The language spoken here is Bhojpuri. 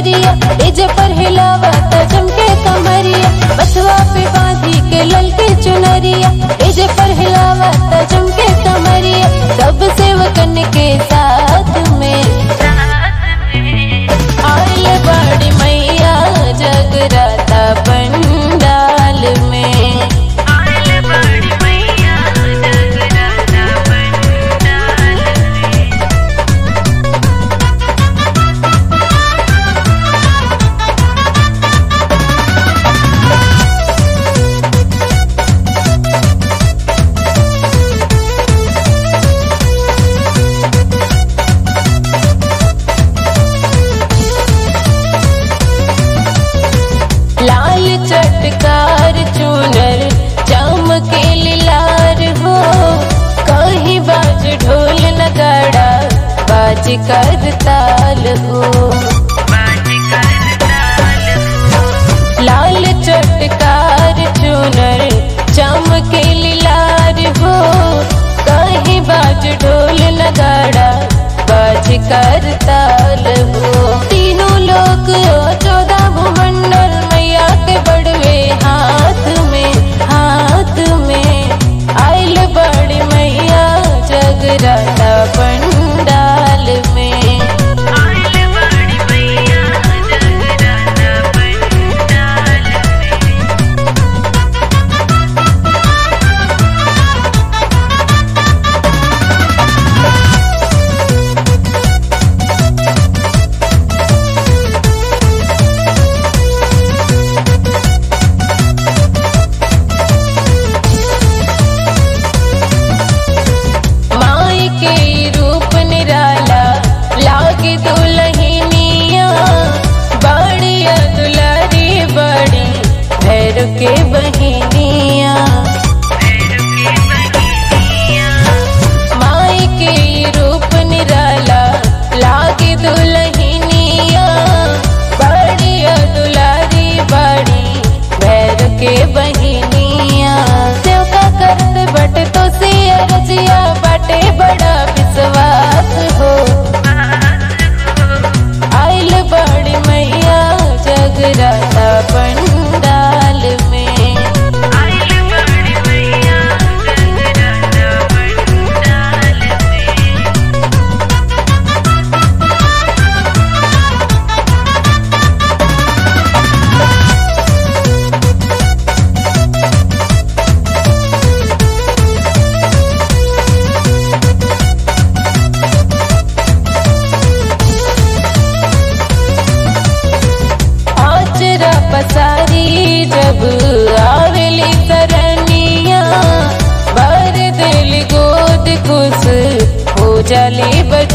चुनरिया एजे पर हिलावता चमके कमरिया बथवा पे बांधी के ललके चुनरिया एजे पर हिलावता चमके कमरिया सब सेवकन के साथ में आइल बड़ी मैया जगराता पंडाल में आइल बड़ी मैया जगराता पंडाल में लाल चटकार चूनर चमके लार हो कहीं बाज ढोल नगाड़ा बाज कर ताल हो बाज कर ताल हो लाल चटकार चूनर चमके लार हो कहीं बाज ढोल नगाड़ा बाज कर ताल हो तीनों लोग चौदह भूमंडल मैया के बड़वे हाथ में हाथ में आइल बड़ी मैया जगराता पंडाल में आइल बड़ी मैया जगराता पंडाल में माई के रूप निराला लागे दुलहिनिया बड़िया दुलारी बड़ी भैर के बहिनिया माई के रूप निराला लागे दुलहिनिया बड़िया दुलारी बड़ी भैर के बहिनिया सेवका करत बट तो सिया रजिया बाटे बड़ा विश्वास हो आइल बड़ी मैया जगराता पंडाल में आइल बड़ी मैया जगराता पंडाल में आचरा पसारी जब आवेली सरनिया भर दिल गोद खुश हो जाले